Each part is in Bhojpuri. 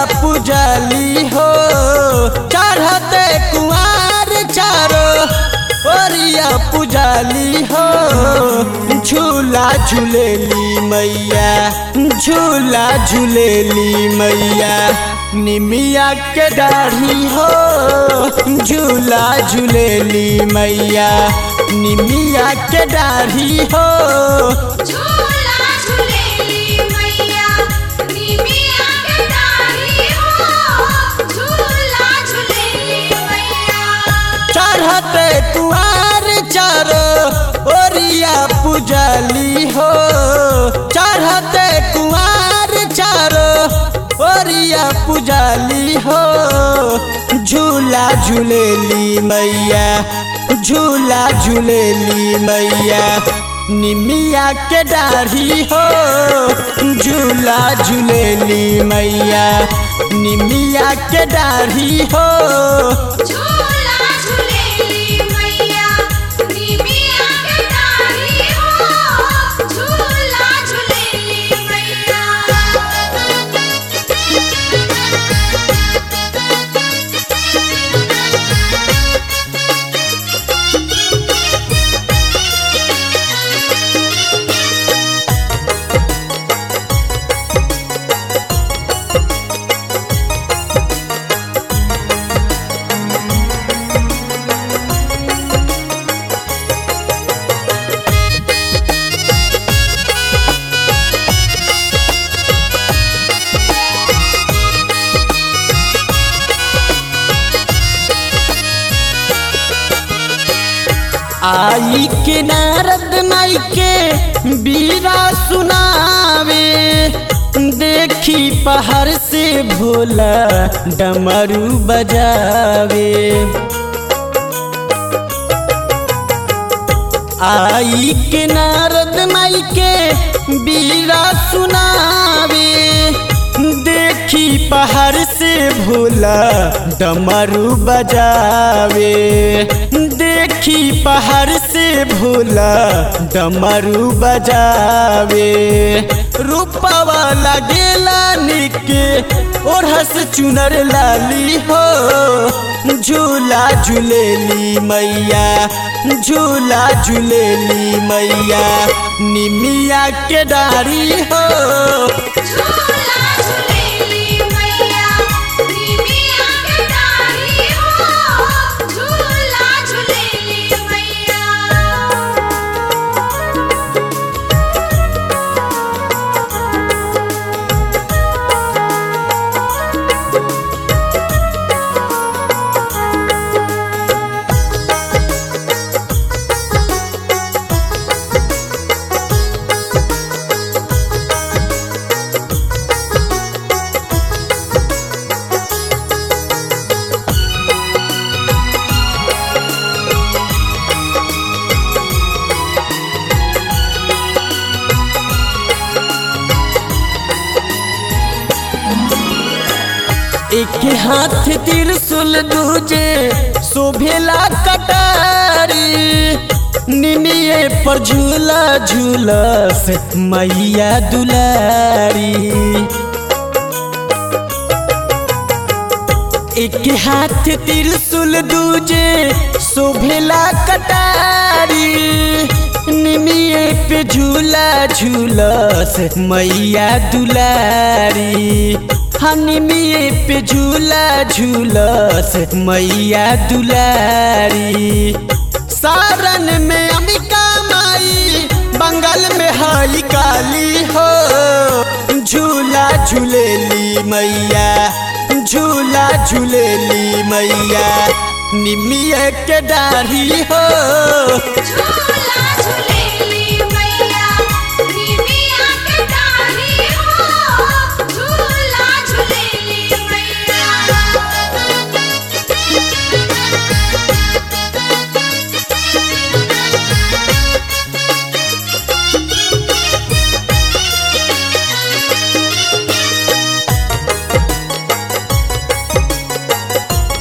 पुजाली हो चढ़ते कुआर चारो ओरिया पुजाली हो झूला झूलेली मैया झूला झूलेली मैया निमिया के दाढ़ी हो झूला झूलेली मैया निमिया के दाढ़ी हो झूला झूलेली मैया निमिया के डाली हो झूला झूलेली मैया चढ़ते कुआर चारो ओरिया पुजाली हो चढ़ते कुआर चारो ओरिया पुजाली हो झूला झूलेली मैया झूला झूलेली मैया निमिया के दाढ़ी हो झूला झूलेली मैया निमिया के दाढ़ी हो झूला झूलेली मैया निमिया के डाली हो झूला झूलेली मैया आई के नारद माई के बीरा सुनावे देखी पहाड़ से भोला डमरू बजावे आई के नारद माई के बीरा सुनावे देखी पहाड़ से भोला डमरू बजावे देखी पहाड़ से भोला डमरू बजावे रूपवा लगेला निके ओढ़स चुनर लाली हो झूला झूलेली मैया झूला झूलेली मैया निमिया के डारी हो झूला झूलेली मैया निमिया के डाली हो झूला झूलेली मैया एक हाथ त्रिशूल दूजे शोभेला कटारी निमिये पर झूला झूलस मैया दुलारी एक हाथ त्रिशूल दूजे शोभेला कटारी निमिये पे झूला झूलस मैया दुलारी हनिमिये पे झूला झूलस मैया दुलारी सारन में अमिका माई बंगाल में हई काली हो झूला झूलेली मैया झूला झूलेली मैया निमिया के डाढ़ी हो झूला झूलेली मैया निमिया के डाली हो झूला झूलेली मैया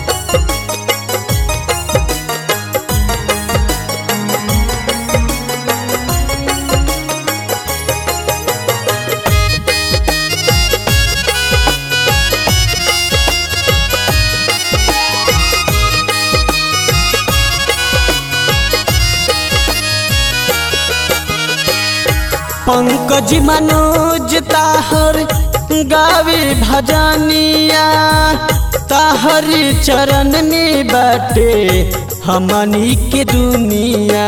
झूला पंकज मनोज ताहर गावे भजनिया ताहर चरण में बाटे हमनी के दुनिया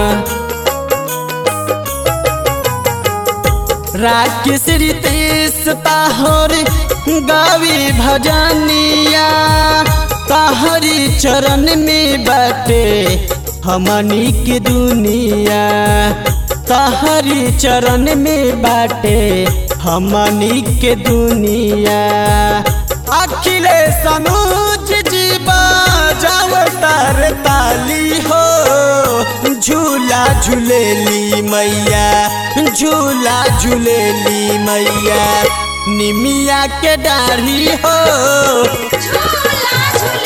राकेश रितेश ताहर गावे भजनिया ताहरी चरण में बाटे हमनी के दुनिया ताहरी चरण में बाटे हमनी के दुनिया अखिलेश अनुज जी बाजाव तार ताली हो झूला झूलेली मैया झूला झूलेली मैया निमिया के डाढ़ी हो झूला झूले